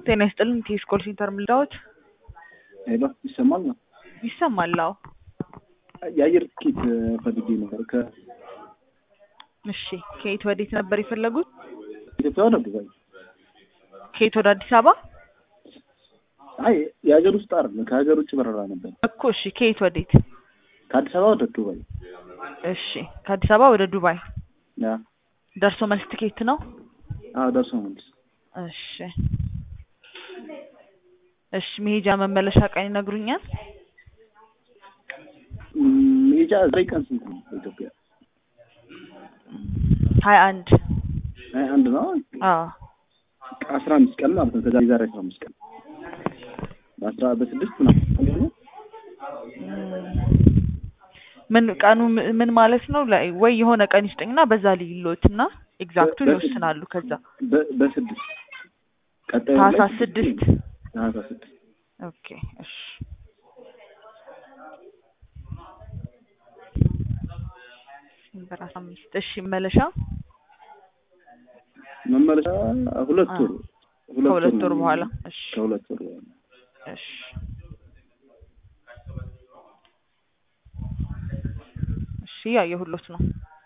ጤና ይስጥልን ቴስ ኮል ሴንተር ምልዳዎች ሄሎ ይሰማል ነው? ይሰማል? አዎ። የአየር ትኬት ፈልጌ ነበር ከ እሺ ከየት ወዴት ነበር የፈለጉት? ኢትዮጵያ ወደ ዱባይ። ከየት ወደ አዲስ አበባ አይ የሀገር ውስጥ አይደለም ከሀገር ውጭ በረራ ነበር። እኮ። እሺ ከየት ወዴት? ከአዲስ አበባ ወደ ዱባይ። እሺ ከአዲስ አበባ ወደ ዱባይ ያ ደርሶ መልስ ትኬት ነው? አዎ ደርሶ መልስ። እሺ እሺ መሄጃ መመለሻ ቀን ይነግሩኛል? ሜጃ ዘጠኝ ቀን ስንት ነው በኢትዮጵያ? ሀያ አንድ ሀያ አንድ ነው። አዎ አስራ አምስት ቀን ማለት ነው። ከዛ የዛሬ አስራ አምስት ቀን በአስራ በስድስት ነው ምን ቀኑ ም- ምን ማለት ነው? ላይ ወይ የሆነ ቀን ይስጠኝና በዛ ልይሎት እና ኤግዛክቱን በ- ይወስናሉ። ከዛ በ- በስድስት ቀጣዩ ላይ ታህሳስ ስድስት ታህሳስ ስድስት ኦኬ እሺ ዲሴምበር አስራ አምስት እሺ መመለሻ መመለሻ ሁለት አ- ወር ከሁለት ነው ወር በኋላ እሺ ከሁለት ወር በኋላ እሺ እሺ ያየሁሎት ነው።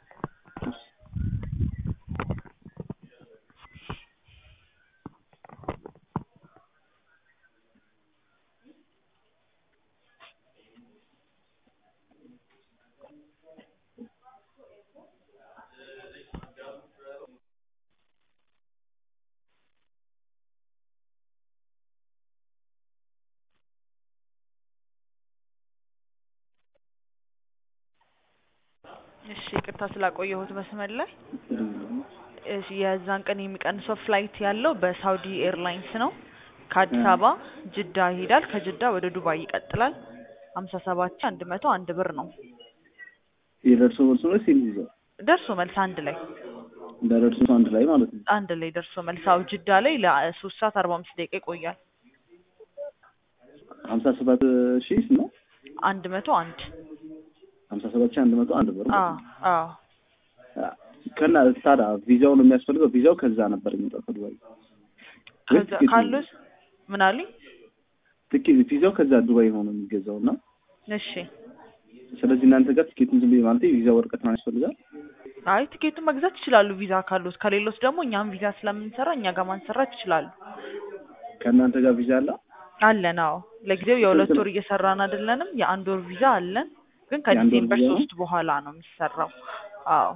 እሺ ይቅርታ ስላቆየሁት መስመር ላይ እሺ የዛን ቀን የሚቀንሰው ፍላይት ያለው በሳውዲ ኤርላይንስ ነው። ከአዲስ አበባ ጅዳ ይሄዳል። ከጅዳ ወደ ዱባይ ይቀጥላል። ሀምሳ ሰባት ሺህ አንድ መቶ አንድ ብር ነው። የደርሶ መልስ ነው ሲል ይዘው ደርሶ መልስ አንድ ላይ እንደ ደርሶ አንድ ላይ ማለት ነው። አንድ ላይ ደርሶ መልስ አው ጅዳ ላይ ለሶስት ሰዓት አርባ አምስት ደቂቃ ይቆያል። ሀምሳ ሰባት ሺህ ነው አንድ መቶ አንድ ሀምሳ ሰባት ሺህ አንድ መቶ አንድ ብር አዎ አዎ ከና ታዲያ ቪዛው ነው የሚያስፈልገው። ቪዛው ከዛ ነበር የሚመጣው ከዱባይ ወይስ ከዛ ትኬት ነው? ካሉት ምን አሉኝ? ትኬት ቪዛው ከዛ ዱባይ ሆኖ የሚገዛው እና እሺ ስለዚህ እናንተ ጋር ትኬቱን ዝም ብዬ ማለት የቪዛ ወረቀት ነው ያስፈልጋል። አይ ቲኬቱን መግዛት ይችላሉ ቪዛ ካሉት። ከሌሎት ደግሞ እኛም ቪዛ ስለምንሰራ እኛ ጋር ማንሰራት ይችላሉ። ከእናንተ ጋር ቪዛ አለ። አለን አዎ። ለጊዜው የሁለት ወር እየሰራን አይደለንም። የአንድ ወር ቪዛ አለን፣ ግን የአንድ ወር ከዲሴምበር ቪዛ ነው? ሶስት በኋላ ነው የሚሰራው። አዎ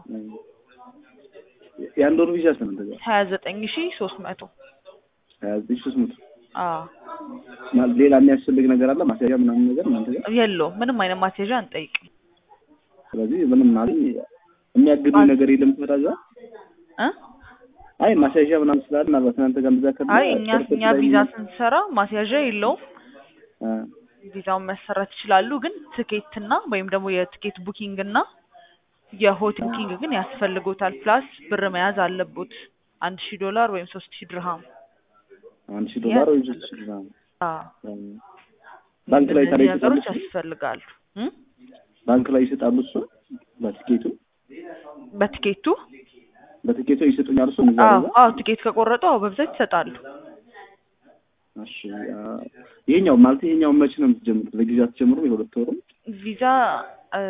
የአንድ ወር ቪዛ ስንት እናንተ ጋር? ሀያ ዘጠኝ ሺ ሶስት መቶ ሀያ ዘጠኝ ሺህ ሦስት መቶ አዎ ማለት ሌላ የሚያስፈልግ ነገር አለ ማስያዣ ምናምን ነገር እናንተ ጋር? የለውም ምንም አይነት ማስያዣ አንጠይቅም። ስለዚህ ምንም ማለት የሚያግዱ አይ- ነገር የለም ተዳዛ እ አይ ማስያዣ ምናምን ስላለ ምናልባት እናንተ ጋር እንደዛ ከሆነ አይ እኛ እኛ ቪዛ ስንሰራ ማስያዣ የለውም። ቪዛውን መሰራት ይችላሉ፣ ግን ትኬትና ወይም ደግሞ የትኬት ቡኪንግ እና የሆቴል ቡኪንግ ግን ያስፈልጎታል። ፕላስ ብር መያዝ አለቦት አንድ ሺህ ዶላር ወይም ሶስት ሺህ ድርሃም። አንድ ሺህ ዶላር ወይ ሶስት ሺህ ዶላር አዎ ባንክ ላይ ታዲያ እነዚህ ነገሮች ይሰጣሉ? ያስፈልጋሉ። እ ባንክ ላይ ይሰጣሉ እሱ በትኬቱ በትኬቱ በትኬቱ ይሰጡኛል እሱ እዛ አዎ እዛ? አዎ ትኬት ከቆረጡ አዎ በብዛት ይሰጣሉ። እሺ አ- ይሄኛው ማለት ይሄኛው መቼ ነው የምትጀምሩት? ለጊዜ አትጀምሩም? የሁለት ወሩ ቪዛ እ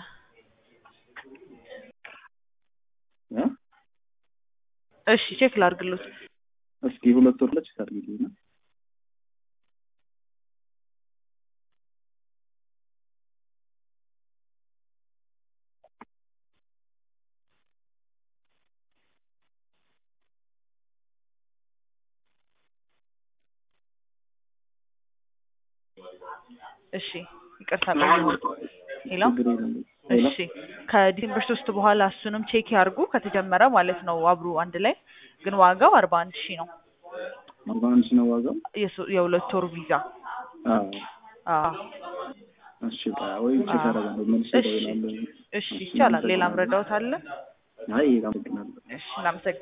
እ? እሺ ቼክ ላድርግሎት። እስኪ የሁለት ወር ለች ታርጊልኝ ነው እሺ ይቅርታ ቆየሁት። ሄሎ ችግር የለም። ሌላ? እሺ ከዲሴምበር ሶስት በኋላ እሱንም ቼክ ያርጉ ከተጀመረ ማለት ነው አብሮ አንድ ላይ ግን ዋጋው አርባ አንድ ሺህ ነው አርባ አንድ ሺህ ነው ዋጋው? የሶ- የሁለት ወር ቪዛ አዎ አዎ እሺ በቃ ወይ ቼክ አዎ። አደርጋለሁ መልሼ እሺ እደውላለሁ። እሺ ይቻላል ሌላም ረዳውት አለ አይ አመሰግናለሁ። እሺ እናመሰግናለን